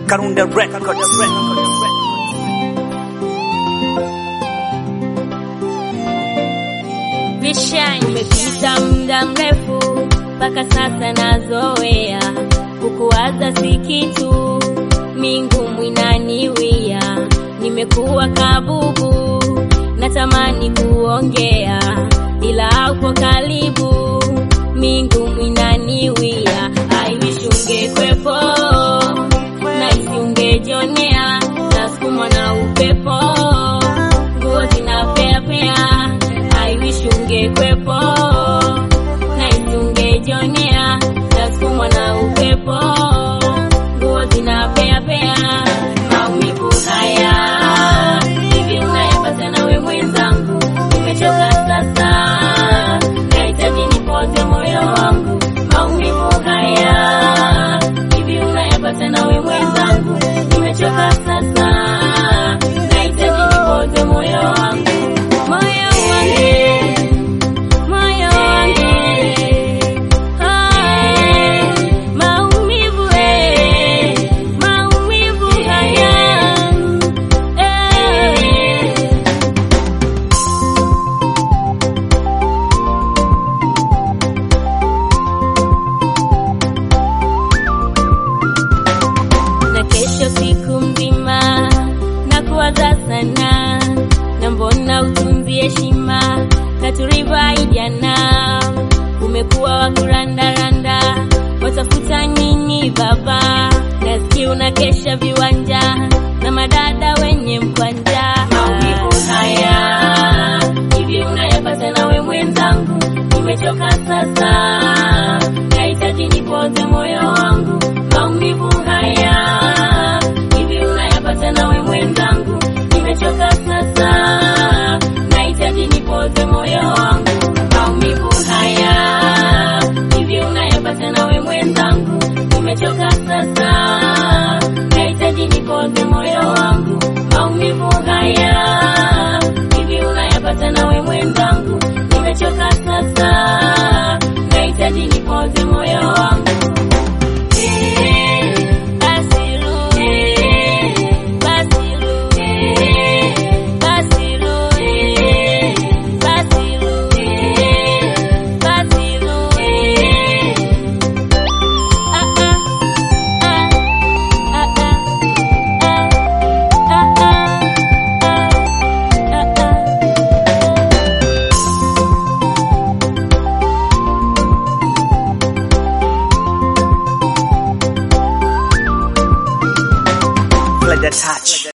Karunda Records. Vishani imepita muda mrefu, mpaka sasa nazoea kukuwaza si kitu, mingumu inaniwia, nimekuwa kabubu, natamani kuongea ila haupo karibu, mingumu inaniwia, I wish ungekwepo na isiungejionea, nasukumwa na upepo, nguo zinapeapea I wish ungekwepo na isingejionea, nasukumwa na upepo, nguo zinapeapea, maumivu haya hivi unayapata nawe mwenzangu, nimechoka sasa, nahitaji nipoze moyo wangu, maumivu haya hivi unayapata nawe mwenzangu, nimechoka sasa, nahitaji nipoze moyo wangu, moyo wangu moyo wangu ah, maumivu eh, maumivu haya eh. na kesho siku mzima na kuwaza sana, na mbona utunzi heshima katurivaijana umekuwa wa kurandaranda, watafuta nini baba? Nasikia unakesha viwanja na madada wenye mkwanja. Maumivu haya hivi unayapata nawe mwenzangu, nimechoka sasa, nahitaji nipoze moyo wangu. Maumivu haya hivi unayapata nawe mwenzangu, nimechoka sasa, nahitaji nipoze moyo wangu. Maumivu haya hivi unayapata nawe mwenzangu, nimechoka sasa, nahitaji nipoze moyo wangu. Maumivu haya hivi unayapata nawe mwenzangu, nimechoka sasa, nahitaji nipoze moyo wangu. Play the touch.